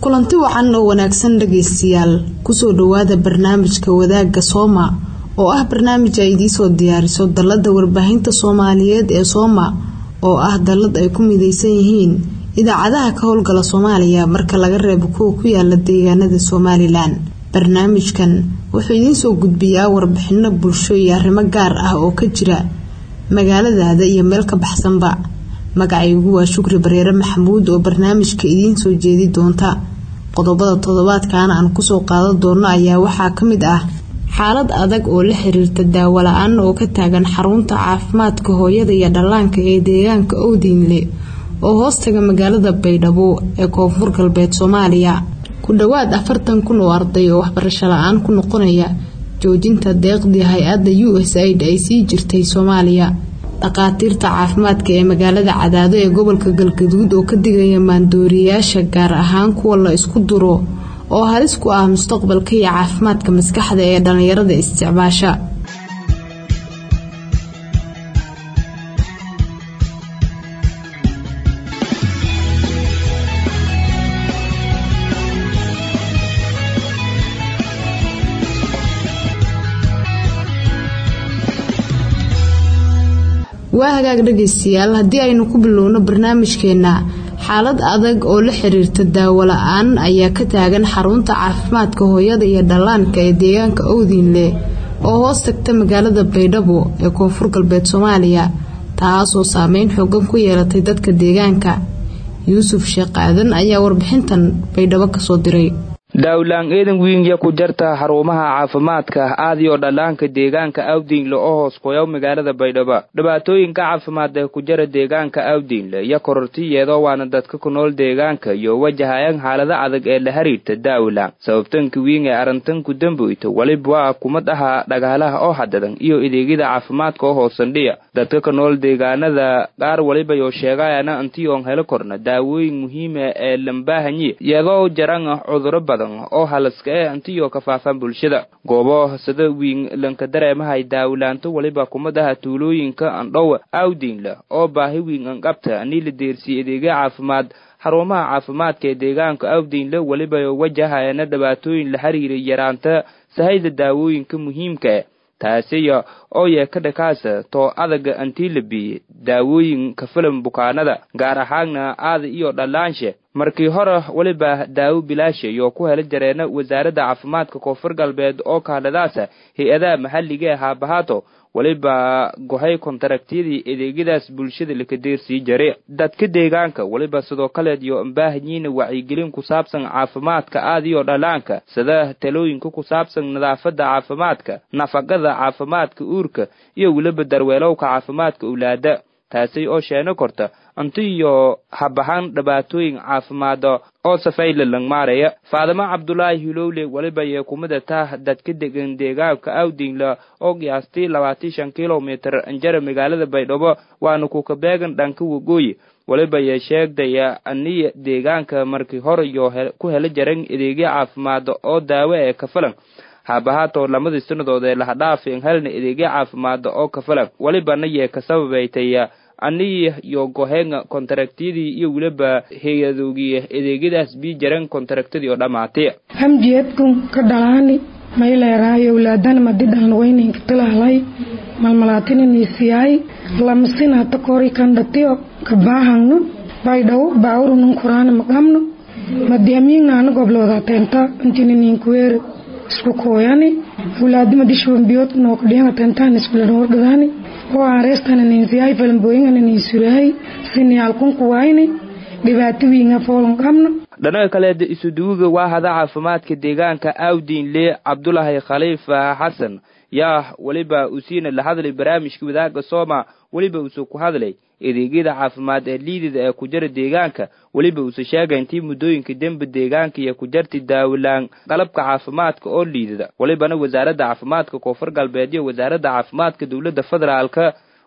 kulanti wacan oo wanaagsan dhagaystayaal kusoo dhawaada barnaamijka wadaagga sooma oo ah barnaamij ay idiisoo diyaariso dalada warbaahinta soomaaliyeed ee sooma oo ah dalad ay ku mideysan yihiin idaacadaha ka howlgala soomaaliya marka laga reebo kuwa ku yaala deegaanada somalilan barnaamijkan wuxuu idiinsoo gudbiyaa warbixino bulsho iyo arrimo gaar ah oo ka jira magaaladaada iyo meel ka baxsanba magacaygu waa shukri bareere maxamuud oo barnaamijka idiin soo jeedi doonta qodobada toddobaadkan aan kusoo qaadan doono ayaa waxaa ka mid ah xaalad adag oo la xiriirta daawo la-aan oo ka taagan xarunta caafimaadka hooyada iyo dhallaanka ee deegaanka owdiinle oo hoostaga magaalada baydhabo ee koonfur galbeed soomaaliya ku dhowaad afartan kun oo arday oo waxbarasho la-aan ku noqonaya joojinta deeqdii hay-adda u s aid ay sii jirtay soomaaliya dhakhaatiirta caafimaadka ee magaalada cadaado ee gobolka galgaduud oo ka digaya maandooriyayaasha gaar ahaan kuwa la isku duro oo halis ku ah mustaqbalka iyo caafimaadka maskaxda ee dhallinyarada isticmaasha waa hagaag dhagaystayaal haddii aynu ku bilowno barnaamijkeena xaalad adag oo la xiriirta daawo la-aan ayaa ka taagan xarunta caafimaadka hooyada iyo dhallaanka ee deegaanka owdiinle oo hoos tagta magaalada baydhabo ee koonfur galbeed soomaaliya taasoo saameyn xoogan ku yeelatay dadka deegaanka yuusuf sheekh aadan ayaa warbixintan baydhabo kasoo diray daawlaan eedan wiingya ku jarta xarumaha caafimaadka aadiyoo dhallaanka deegaanka awdiinle oo hoos qoyow magaalada baydhabo dhibaatooyinka caafimaad ee ku jara deegaanka awdiinle iyo korortiyeedoo waana dadka ku nool deegaanka iyo wajahayan xaalada adag ee la xiriirta daawlaan sababtanka wiing ee arrintanku damboyta weliba waa kumad ahaa dhagaalaha oo hadadan iyo adeegyada caafimaadka oo hoosandhiya dadka ka nool deegaanada qaar welibayoo sheegayana antiyoon helo korna daawooyin muhiima ee lambaahanyi iyadoo jaran cuduro badan oo halaska ee antiyo ka faafan bulshada goobo sida wiing lanka dareemahay daawlaanto weliba kumadaha tuulooyinka andhow awdiinle oo baahi wiing anqabta anii la deersiye adeegya caafimaad xarumaha caafimaadka ee deegaanka awdiinle weliba wajahayana dhibaatooyin la xiriiray yaraanta sahayda daawooyinka muhiimka taasiya oo yeeka dhakaasa too adaga antii la biiye daawooyinka filim bukaanada gaar ahaanna aada iyo dhallaanshe markii hore weliba daawo bilaasha iyo ku hela jareena wasaaradda caafimaadka koonfur galbeed oo kahadhadaasa hay-adaha maxalliga ee haabahaato weliba gohay kontaraktiyadii adeegyadaas bulshada lakadeersii jare dadka deegaanka weliba sidoo kaleed iyo ambaahanyiina wacyigelin ku saabsan caafimaadka aadiyo dhallaanka sida talooyinka ku saabsan nadaafada caafimaadka nafaqada caafimaadka uurka iyo weliba darweelowka caafimaadka owlaada taasi oo sheeno korta anti iyo habahaan dhibaatooyin caafimaada oo safayla langmaaraya faadimo cabdulaahi hilowle weliba yee kumida tah dadka degan deegaanka awdinla oo qiyaastii labaatan shan kilomitir anjara magaalada baydhabo waana kuka beegan dhanka wagooyi weliba yee sheegdaya aniya deegaanka markii hore iyo ku hela jaran adeegya caafimaada oo daawo ee kafilan haabahaatoo lamadii sanadood ee lahadhaafin helna adeegya caafimaada oo kafilan welibana yee ka sababaytaya anii iyo goheenga kontaraktiyadii iyo weliba hay-adoogii adeegyadaas bii jaran kontaraktadii oo dhammaatay hamjeedkun ka dhalaani mayleeraayo owlaadana madidhan wayninka tilahlay malmalaatininiisiyaay lamasina takori kandhatiyo kabaahangno baydhawo baawrunun kuraana maqamno madiamiingna ana goblooda teenta intininiinkuweer isku kooyani owlaadima dishwambiyood nookadhianga teentaan iskulanordhadaani oo aanreestananiinsiyaay falanbooyingananiisurahay siniyaalkunku wayni dhibaato wiinga foolon qabno dhanaga kaleeda isuduwiga waa hada caafimaadka deegaanka awdiinle cabdulaahi khaliifa xasan yaa weliba usiina la hadlay barnaamijka wadaaga sooma weliba uuse ku hadlay adeegyada caafimaad ee liidida ee ku jara deegaanka weliba uuse sheegay intii muddooyinka dembe deegaanka iyo ku jarti daawilaan qalabka caafimaadka oo liidida welibana wasaaradda caafimaadka koonfur galbeed iyo wasaaradda caafimaadka dowladda federaalka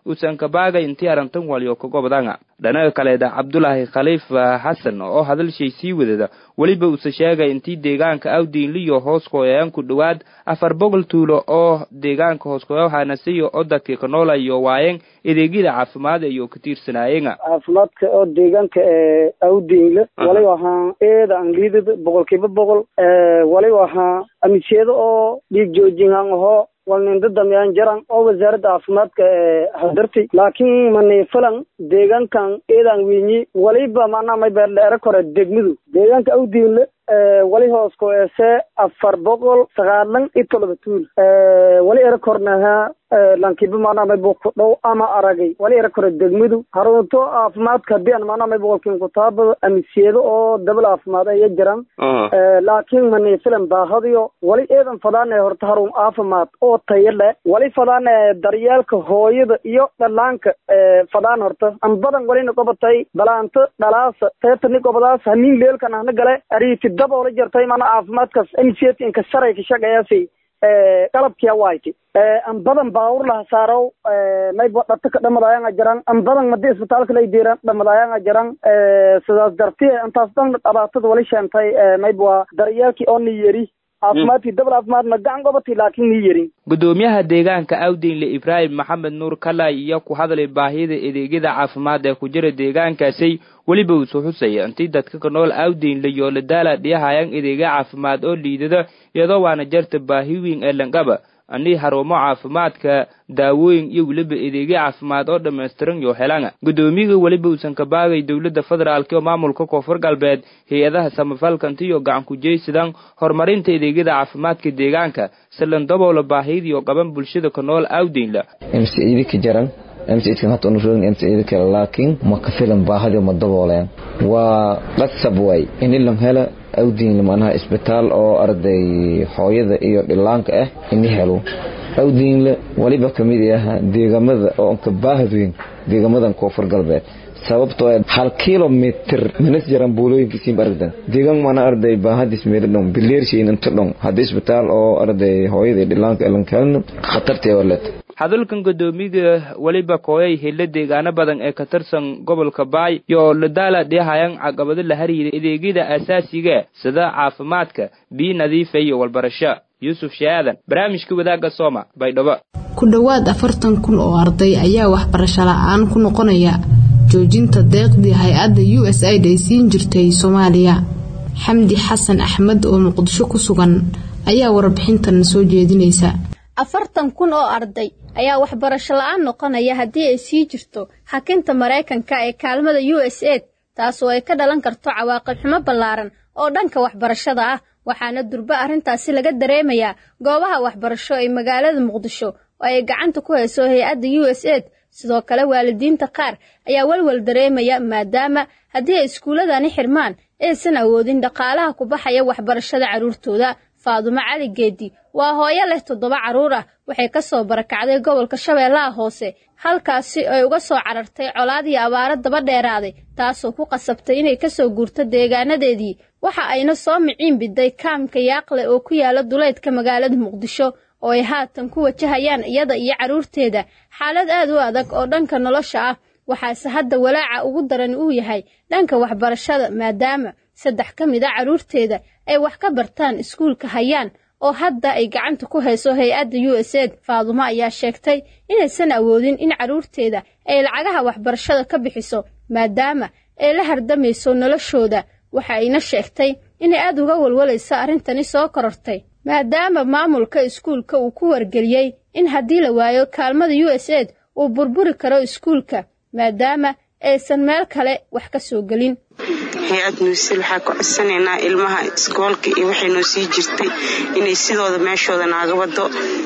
uusan kabaagay intii arrintan waliyo ka gobdanga dhanaga kaleeda cabdulaahi khaliif xasan oo hadalshay sii wadada weliba uuse sheegay intii deegaanka awdiinliyo hooskoyaan ku dhowaad afar boqol tuulo oo deegaanka hooskoyahanasiyo oo dadka ka noolayo waayeen adeegyada caafimaad ayuu ka tiirsanaayeen caafimaadka oo deegaanka awdiinle waliba ahaa eeda angliidada boqolkiiba boqol waliba ahaa amiseedo oo dhiig joojinhan ahoo walninda damyaan jaran oo wasaaradda caafimaadka hadarti laakiin mani falan deegaankan eedan winyi waliba macnaha may beerdheere kore degmadu deegaanka awdiinle wali hoos ku eese afar boqol sagaalan iyo todoba tuul wali ere kornaha lankiba macnaha may bu ku dhow ama aragay wali ere kore degmadu harunto caafimaadka hadii aan macnaha may boqolkiin kutaabado amiseedo oo dabal caafimaad aya jiraan laakiin mani filan baahadiyo wali eedan fadaane horta harun caafimaad oo tayo leh wali fadaane daryeelka hooyada iyo dhalaanka fadaan horta an badan walina qobatay balaanto dhalaasa teetani qobadaas hamiin leelkan ahna gale ariiti daboola jirtay mana caafimaadkaas mct inka sharay ka shaqeeyasi qalabkiya wayti an badan baawur laha saarow mayba dhata ka dhamadayanga jaran an badan madi isbitaalka lay diiran dhamadayanga jaran sidaas darti intaas dhan dhibaatada wali sheentay mayba waa daryeelkii oo ni yeri caafimaadkii dabal caafimaadna gacan gobatay laakiin ni yerin gudoomiyaha deegaanka awdiinle ibraahim maxamed nuur kalay iyo ku hadlay baahida adeegyada caafimaad ee ku jira deegaankaasi weliba uusoo xusaya intii dadka ka nool awdiinle iyo ladaala dhiyahayaan adeegya caafimaad oo liidada iyadoo waana jarta baahi weyn ee langaba anii harumo caafimaadka daawooyin iyo weliba adeegyo caafimaad oo dhammaystiran yo helanga guddoomiyaga weliba uusan ka baagay dowladda federaalk oo maamulka koonfur galbeed hay-adaha samafalkantiyo gacan kujeysidan horumarinta adeegyada caafimaadka deegaanka silan daboola baahidiyo qaban bulshada ka nool awdeynla mcidika jaran mcidkan hata unu rogin mcida kale laakiin ma ka filan baahadi ma dabooleen waa dhasab way inilam hela awdiinle manaha isbitaal oo arday hooyada iyo dhilaanka ah ini helo awdiinle waliba kamid ah deegamada oo ka baahad weyn deegamadan koonfur galbeed sababtoo hal kilomitr manas jaran buulooyinkiisiinba aragdan deegaan mana arday baahadis meeladhon bileershayn inta dhon haddii isbitaal oo arday hooyada iyo dhilaanka elankalna khatartee warlet hadalkan guddoomiyaga weliba kooyay hilla deegaano badan ee ka tirsan gobolka baay iyo ladaala dhihayan caqabado la hariira adeegyada aasaasiga sida caafimaadka biyo nadiifa iyo walbarasho yuusuf shaadan barnaamijka wadaagga sooma baydhabo ku dhowaad afartan kun oo arday ayaa waxbarasho la-aan ku noqonaya joojinta deeqdii hay-adda u s aid ay siin jirtay soomaaliya xamdi xasan axmed oo muqdisho ku sugan ayaa warbixintan soo jeedinaysa afartan kun oo arday ayaa waxbarasho la-aan noqonaya haddii ay sii jirto xakinta maraykanka ee kaalmada u s aid taasoo ay ka dhalan karto cawaaqib xumo ballaaran oo dhanka waxbarashada ah waxaana durbo arrintaasi laga dareemayaa goobaha waxbarasho ee magaalada muqdisho oo ay gacanta ku hayso hay-adda u s aid sidoo kale waalidiinta qaar ayaa walwal dareemaya maadaama haddii ay iskuulladani xirmaan aysan awoodin dhaqaalaha ku baxaya waxbarashada carruurtooda faadumo cali geedi waa hooyo leh toddoba carruur ah waxay ka soo barakacday gobolka shabeellaha hoose halkaasi ay uga soo carartay colaad iyo abaaro daba dheeraaday taasoo ku qasabtay inay ka soo guurto deegaanadeedii waxa ayna soo miciin biday kaamka yaaqle oo ku yaala duleydka magaalada muqdisho oo ay haatan ku wajahayaan iyada iyo carruurteeda xaalad aad u adag oo dhanka nolosha ah waxaase hadda walaaca ugu daran uu yahay dhanka waxbarashada maadaama saddex ka mid a carruurteeda ay wax ka bartaan iskuulka hayaan oo hadda ay gacanta ku hayso hay-adda u s aid faadumo ayaa sheegtay inaysan awoodin in carruurteeda ay lacagaha waxbarashada ka bixiso maadaama ay la hardamayso noloshooda waxa ayna sheegtay inay aad uga walwalayso arrintani soo korortay maadaama maamulka iskuulka uu ku wargeliyey in haddii la waayo kaalmada u s aid uu burburi karo iskuulka maadaama aysan meel kale wax ka soo gelin hay-ad nuusil waxaa ka codsanaynaa ilmaha iskoolka iyo waxay noo sii jirtay inay sidooda meeshooda naaga wado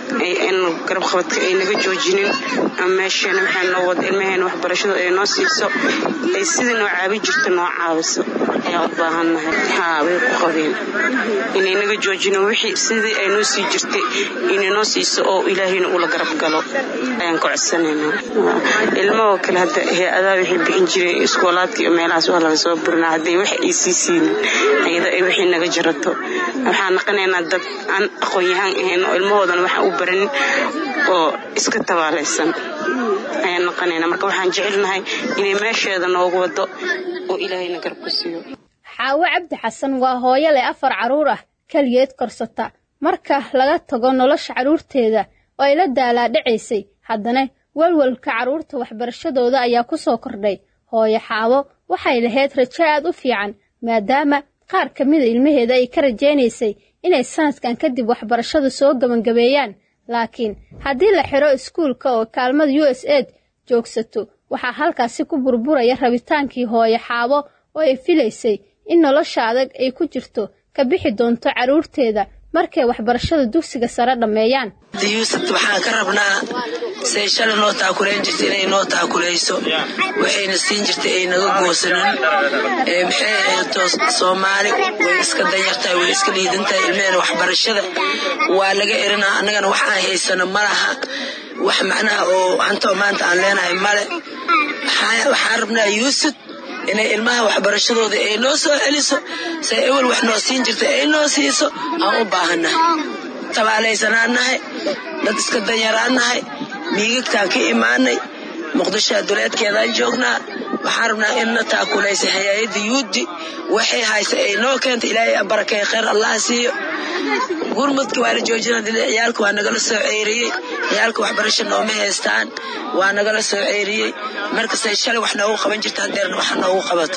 garab qabadka ay naga joojinin meesheena waxaa noo wado ilmaheena waxbarashadu ay noo siiso ay sidai noo caabi jirto noo caabiso ayaa u baahannahay haa way ku qabeen inay naga joojinin wixii sidii ay noo sii jirtay inay noo siiso oo ilaahayna ula garab galo ayaan ka codsanaynaa ilmahoo kale hadda hay-adaha waxay bixin jireen iskoolaadka iyo meelahaas waa laga soo burinaa hadday wax ay sii siinin ayada ay wixii naga jarato waxaan naqanaynaa dad aan aqoon-yahaan ahayn oo ilmahoodana waxaan u baranin oo iska tabaalaysan ayaan noqonayna marka waxaan jecelnahay inay meesheeda noogu wado oo ilaahayna garabku siiyo xaawo cabdi xasan waa hooyo leh afar carruur ah keligeed korsata marka laga tago nolosha carruurteeda oo ay la daalaadhacaysay haddana welwelka carruurta waxbarashadooda ayaa ku soo kordhay hooyo xaawo waxay lahayd rajo aad u fiican maadaama qaar ka mida ilmaheeda ay ka rajaynaysay inay sanadkan kadib waxbarashada soo gebangabeeyaan laakiin haddii la xidho iskuulka oo kaalmada u s aid joogsato waxaa halkaasi ku burburaya rabitaankii hooyo xaabo oo ay filaysay in nolosha adag ay ku jirto ka bixi doonto carruurteeda markay waxbarashada dugsiga sare dhammeeyaan yuusuf waxaan ka rabnaa say shalay noo taakulayn jirta inay noo taakulayso waxayna siin jirtay ay naga goosanin maxay ahayto soomaali way iska danyartahay way iska liidantahay ilmehena waxbarashada waa laga erinaa annagana wax aan haysano ma laha wax macnaha oo hantoo maanta aan leenahay male waxaan rabnaa yuusuf inay ilmaha waxbarashadooda ay noo soo celiso say ewel wax noo siin jirta ay noo siiso aan u baahannahay tabaalaysanaan nahay dad iska danyaraan nahay miigagtaan ka imaanay muqdishoa duleedkeedaan joognaa waxaan rabnaa inna taakulaysa hay-adda yuudi waxay haysa ay noo keenta ilaahay barakay khayr allah siiyo gurmudka waa la joojina ciyaalka waa nagala soo ceyriyey ciyaalka waxbarasho nooma haystaan waa nagala soo ceyriyey markastay shalay wax noogu qaban jirta hadeerna wax noogu qabato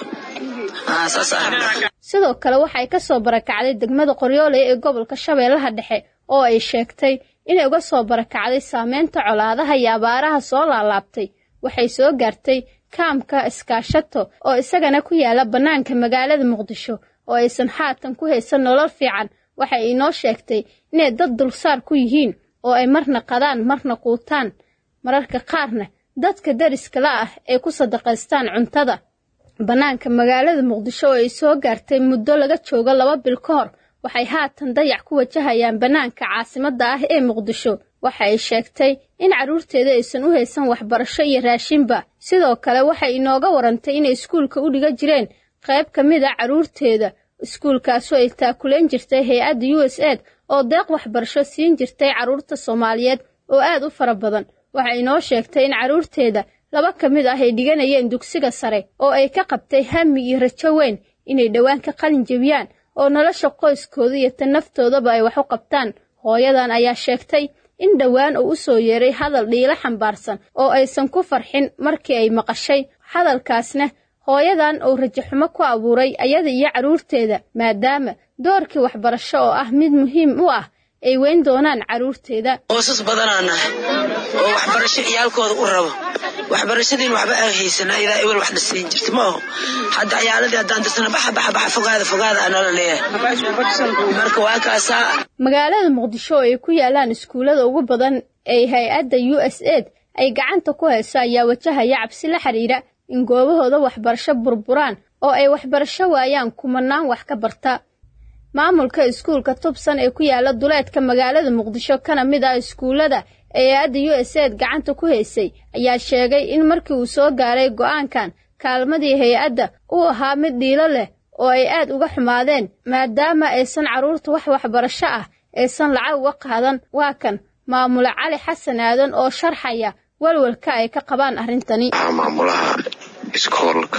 sidoo kale waxay ka soo barakacday degmada qoryooley ee gobolka shabeellaha dhexe oo ay sheegtay inay uga soo barakacday saameynta colaadaha iyo abaaraha soo laalaabtay waxay soo gaartay kaamka iskaashato oo isagana ku yaala bannaanka magaalada muqdisho oo aysan haatan ku haysan nolol fiican waxay inoo sheegtay inay dad dulsaar ku yihiin oo ay marna qadaan marna quutaan mararka qaarna dadka dariskala ah ay ku sadaqaystaan cuntada bannaanka magaalada muqdisho oo ay soo gaartay muddo laga joogo laba bil ka hor waxay haatan dayac ku wajahayaan bannaanka caasimadda ah ee muqdisho waxa ay sheegtay in carruurteeda aysan u haysan waxbarasho iyo raashinba sidoo kale waxay inooga warantay inay iskuulka u dhiga jireen qayb ka mid a carruurteeda iskuulkaasoo ay taakulayn jirtay hay-adda u s aid oo deeq waxbarasho siin jirtay carruurta soomaaliyeed oo aad u fara badan waxay inoo sheegtay in carruurteeda laba ka mid ah ay dhiganayeen dugsiga sare oo ay ka qabtay hami iyo rajo weyn inay dhowaan ka qalin jebiyaan oo nolosha qoyskooda iyo tan naftoodaba ay wax u qabtaan hooyadan ayaa sheegtay in dhowaan uu u soo yeeray hadal dhiilo xambaarsan oo aysan ku farxin markii ay maqashay hadalkaasna hooyadan uu rajaxumo ku abuuray ayada iyo carruurteeda maadaama doorkii waxbarasho oo ah mid muhiim u ah ay weyn doonaan carruurteeda qoysas badanaa nahay oo waxbarasho ciyaalkooda u rabo waxbarashadiin waxba aan haysana idaa ewel waxna siin jirta ma aho hadda ciyaaladii haddaan dirsana baxa baxa baxa fogaada fogaada anala leeyahay marka waa kaasaa magaalada muqdisho oo ay ku yaalaan iskuullada ugu badan ee hay-adda u s aid ay gacanta ku hayso ayaa wajahaya cabsi la xidhiidha in goobahooda waxbarasho burburaan oo ay waxbarasho waayaan kumanaan wax ka barta maamulka iskuulka tubsan ee ku yaala duleedka magaalada muqdisho kana mid ah iskuullada ee hay-adda u s aid gacanta ku haysay ayaa sheegay in markii uu soo gaaray go'aankan kaalmadii hay-adda uu ahaa mid dhiilo leh oo ay aad uga xumaadeen maadaama aysan carruurta wax waxbarasho ah aysan lacag uga qaadan waa kan maamule cali xasan aadan oo sharxaya walwalka ay ka qabaan arrintani maamulaha iskoolka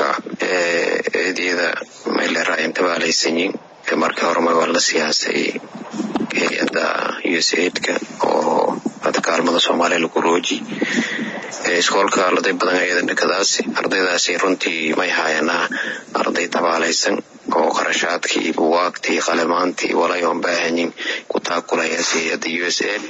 ee eedyada meelera intabaalaysanyin markii horema waa la siyaasay hay-adda u s aidka oo hadda kaalmada soomaaliya lagu rooji iskoolka arday badan ayada dhakadaasi ardaydaasi runtii may hayanaa arday tabaalaysan oo qarashaadkii buwaagtii qalemaantii walay oon baahanyin ku taakulayaas hay-adda u s aid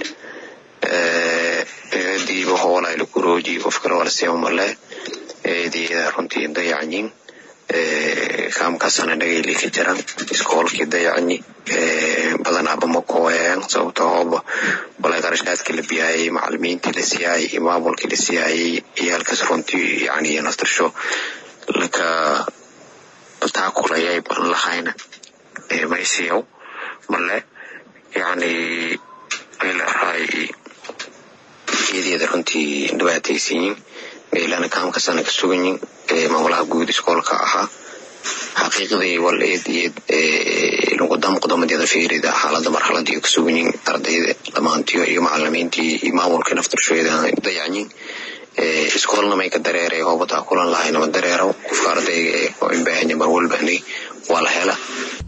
eediiba hoolay lagu rooji qof kale waa lasiima male eediyada runtii dayacanyin kaamkaasana dhagayli ka jiran iskoolkii dayacanyi badanaaba ma kooyeen sababto hooba walay qarashaadkii la biyaayay macalimiintii la siyaayay iyo maamulkii la siyaayay iyo halkaas runtii yani naftarsho laka taakulayay ban lahayna maysiyow male yani aylahay eedeeda runtii dhibaataysanyin meelana kaamkasana ka suganyin maamulaha guud iskoolka ahaa xaqiiqdii wal eed iyo luqudamqudamadyada fiirida xaalada marxalada iyo kasugunyin ardayda dhammaantiyo iyo macalimiintii iyo maamulka naftarshoyada dayacyin iskoolna may ka dareeray hoobataa kulan lahaynama dareero qofka ardayga ee oo inbaahanya mar walbahnay waa la hela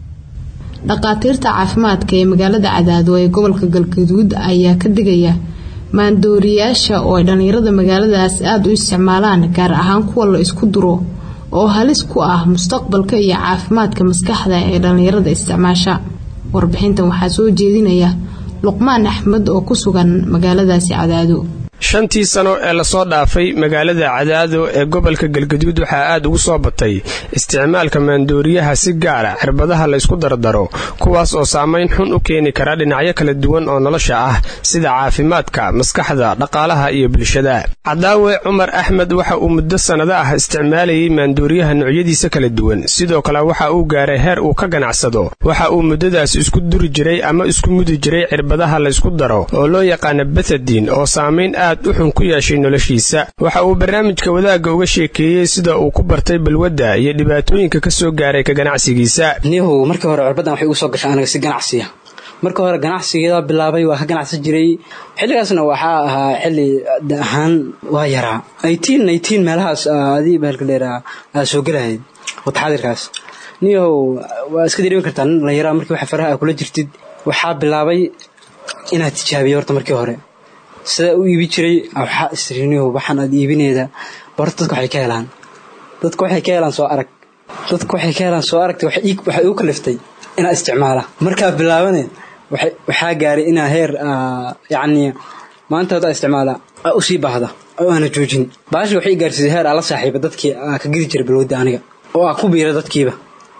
dhaqaatiirta caafimaadka ee magaalada cadaado ee gobolka galgaduud ayaa ka digaya maandooriyaasha oo ay dhallinyarada magaaladaas aada u isticmaalaan gaar ahaan kuwa la isku duro oo halis ku ah mustaqbalka iyo caafimaadka maskaxda ee dhallinyarada isticmaasha warbixintan waxaa soo jeedinaya luqmaan axmed oo ku sugan magaaladaasi cadaado shantii sano ee lasoo dhaafay magaalada cadaado ee gobolka galgaduud waxaa aad ugu soo batay isticmaalka maandooriyaha si gaara cirbadaha laysku dardaro kuwaas oo saamayn xun u keeni kara dhinacyo kala duwan oo nolosha ah sida caafimaadka maskaxda dhaqaalaha iyo bulshada cadaawe cumar axmed waxa uu muddo sannado ah isticmaalayay maandooriyaha noocyadiisa kala duwan sidoo kale waxa uu gaaray heer uu ka ganacsado waxa uu muddadaas isku duri jiray ama isku mudi jiray cirbadaha laysku daro oo loo yaqaana bethadin oo saamayn aad u xun ku yeeshay noloshiisa waxa uu barnaamijka wadaagga uga sheekeeyey sida uu ku bartay balwadda iyo dhibaatooyinka ka soo gaaray ka ganacsigiisa niyahow markii hore cirbadan waxay igu soo gashay aniga si ganacsiya marka hore ganacsigeeda bilaabay waa ka ganacsan jiray xilligaasna waxaa ahaa xilli ahaan waa yaraa eighteen eighteen meelahaas adii bahalka dheeraa aa soo gelahayd wataxaadirkaas niyahow waa iska dareemi kartaa nin dhallinyaraa markii waxa faraha aa kula jirtid waxaa bilaabay inaad tijaabiyo horta markii hore sidaa u iibi jiray waxaa isriniyow waxaan aad iibineeda horta dadka waxay ka helaan dadka waxay ka helaan soo arag dadka waxay ka helaan soo aragta waxay igu kaliftay inaa isticmaala markaa bilaabane waxaa gaaray inaa heer yacni maanta haddaa isticmaala aa usii baahda oo aana joojin baashi waxay gaarsiisay heer aa la saaxiiba dadkii aa ka gidi jiray balwadda aniga oo aa ku biira dadkiiba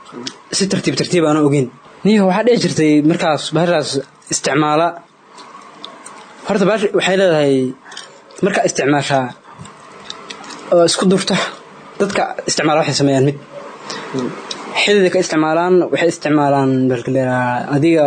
si tartiib tartiib aana ogeyn niyo waxaa dhici jirtay markaas baashaas isticmaala horta baash waxay leedahay markaa isticmaashaa oo isku durta dadka isticmaala waxay sameeyaan mid xidida ka isticmaalaan waxay isticmaalaan balkaleeraa adiga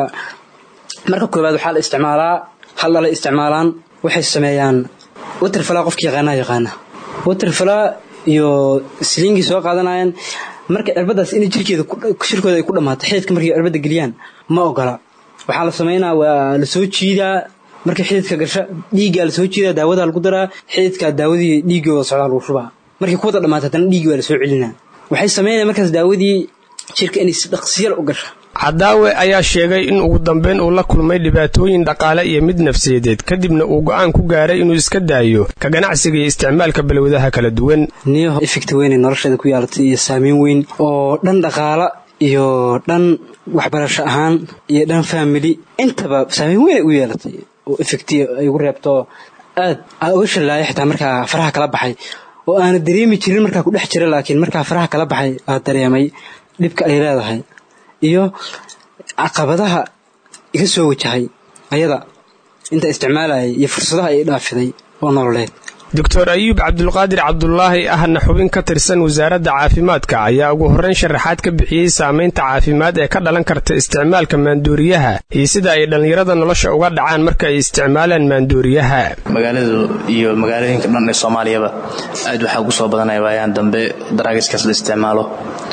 marka koowaad waxaa la isticmaalaa hal dhalay isticmaalaan waxay sameeyaan waterfalaa qofka yaqaanaa yaqaana waterfalaa iyo siliingii soo qaadanayaan marka cirbadaas in jirkeeda shirkooda ay ku dhammaato xididka markay cirbada geliyaan ma ogola waxaa la sameynaa waa la soo jiidaa markay xididka gasha dhiiggaa lasoo jiidaa daawadaa lagu daraa xididkaa daawadii dhiiggooda socdaa lagu shubaa markay kuwada dhammaata haddana dhiiggi waa lasoo celinaa waxay sameynaya markaas daawadii jirka inay si dhaqsiyal u gasha cadaawe ayaa sheegay in ugu dambeyn uu la kulmay dhibaatooyin dhaqaale iyo mid nafsiyadeed kadibna uu go'aan ku gaaray inuu iska daayo ka ganacsiga iyo isticmaalka balwadaha kala duwan niyo efekti weynay nolosheeda ku yaalatay iyo saameyn weyn oo dhan dhaqaala iyo dhan waxbarasho ahaan iyo dhan faamili intaba saameyn weyn ay u yeelatay oo efecti ay ugu reebto aad aa uga shallaaya xitaa markaa faraha kala baxay oo aana dareemi jirin markaa ku dhex jira laakiin markaa faraha kala baxay aa dareemay dhibka ay leedahay iyo caqabadaha iga soo wajahay ayada inta isticmaalayay iyo fursadaha ay dhaafiday oo nololeed doctor ayuub cabdulqaadir cabdulaahi ahna xubin ka tirsan wasaaradda caafimaadka ayaa ugu horreyn sharaxaad ka bixiyey saamaynta caafimaad ee ka dhalan karta isticmaalka maandooriyaha iyo sida ay dhallinyarada nolosha uga dhacaan marka ay isticmaalaan maandooriyaha magaaladu iyo magaalooyinka dhan ee soomaaliyaba aad waxaa ugu soo badanaya waayaan dambe daraagiskaas la isticmaalo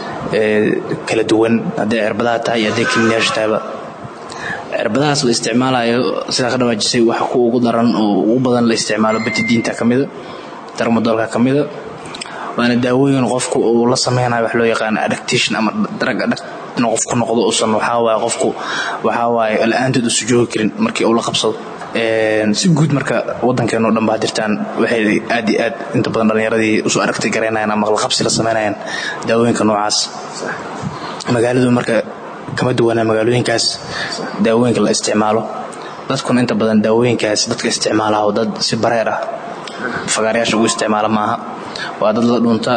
ee kala duwan hadday cirbadaha tahay iyo hadday kimiyaasha tahayba cirbadahaas la isticmaalayo sidaa ka dhawaajisay waxa ku ugu daran oo ugu badan la isticmaalo batidiinta ka mida darmadoolka ka mida waana daawooyin qofku uu la sameynayo wax loo yaqaano adaptation ama drug adapt inuu qofku noqdo uusan waxaa waaye qofku waxaa waaye la-aanteed uusan joogi karin markii uu la qabsado si guud marka waddankeenu dhan baa jirtaan waxay aad iyo aad inta badan dhallinyaradii usoo aragtay garaynayaan ama qalqabsi la sameynayaan daawooyinka noocaas magaaladu marka kama duwanaa magaalooyinkaas daawooyinka la isticmaalo dadkuna inta badan daawooyinkaas dadka isticmaalaha oo dad si bareer ah fagaarayaasha ugu isticmaala maaha waa dad la dhunta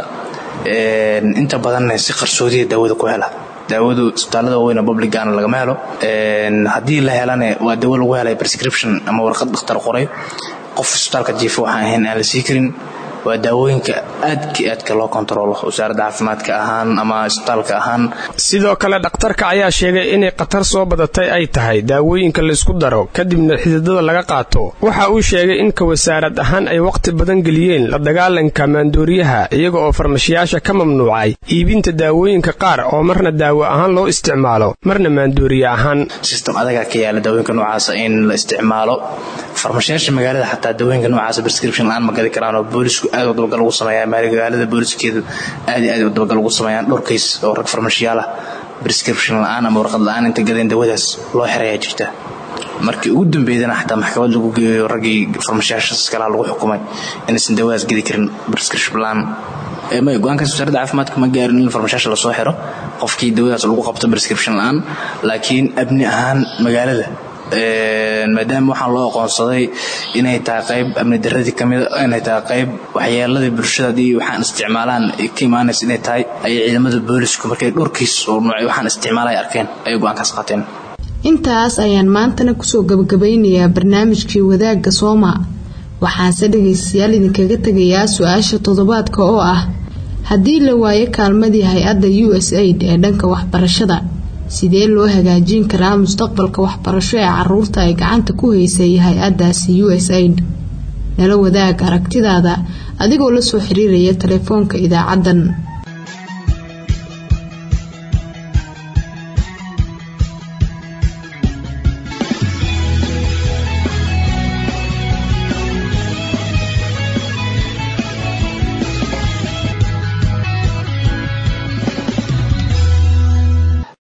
inta badanna si qarsoodiya daawada ku hela daawadu isbitaalada waaweyn publicana lagama helo haddii la helane waa dawo lagu helay prescription ama warqad dhakhtar qoray qof isbitaalka jiifa waxaan ahayn aan la sii karin waa daawooyinka aadka aadka loo kontaroolo wasaaradda caafimaadka ahaan ama isbitaalka ahaan sidoo kale dhakhtarka ayaa sheegay inay khatar soo badatay ay tahay daawooyinka laysku daro kadibna xididada laga qaato waxa uu sheegay in ka wasaarad ahaan ay wakhti badan geliyeen la dagaalanka maandooriyaha iyaga oo farmashiyaasha ka mamnuucay iibinta daawooyinka qaar oo marna daawo ahaan loo isticmaalo marna maandooriye ahaan sistem adagaa ka yaala daawooyinka noocaasa in la isticmaalo farmashiyaasha magaalada xataa daawooyinka noocaasa prescription la-aan ma gadi karaan oo boolisku aad u dabagal ugu sameeyaa magaalada booliskeedu aad iyo aad u dabagal ugu sameeyaan dhowr kays oo rag farmashiyaal ah prescription la-aan ama warqad la-aan inta gadeen dawadaas loo xirayaa jirta markii ugu dambeydana xataa maxkamad lagu geeyo raggii farmashiyaashaas kalaha lagu xukumay inaysan dawadaas gedi karin prescription la-aan may go-aankaas wasaaradda caafimaadka ma gaarin in farmashiyaasha lasoo xiro qofkii dawadaas lagu qabto prescription la-aan laakiin abni ahaan magaalada maadaama waxaan loo aqoonsaday inay tahay qayb amni daradii kamid inay tahay qayb waxyeeladii bulshada haddii waxaan isticmaalaan ka imaanaysa inay tahay ayay ciidamada boolisku markay dhowrkiis oo noocay waxaan isticmaalay arkeen ayay go-aankaas qaateen intaas ayaan maantana kusoo gabagabeynayaa barnaamijkii wadaagga sooma waxaanse dhagaystayaal idinkaga tegayaa su-aasha toddobaadka oo ah haddii la waayo kaalmadii hay-adda u s aid ee dhanka waxbarashada sidee loo hagaajin karaa mustaqbalka waxbarasho ee caruurta ay gacanta ku haysay hay-adaasi u s aid nala wadaag aragtidaada adigoo la soo xiriiraya telefoonka idaacaddan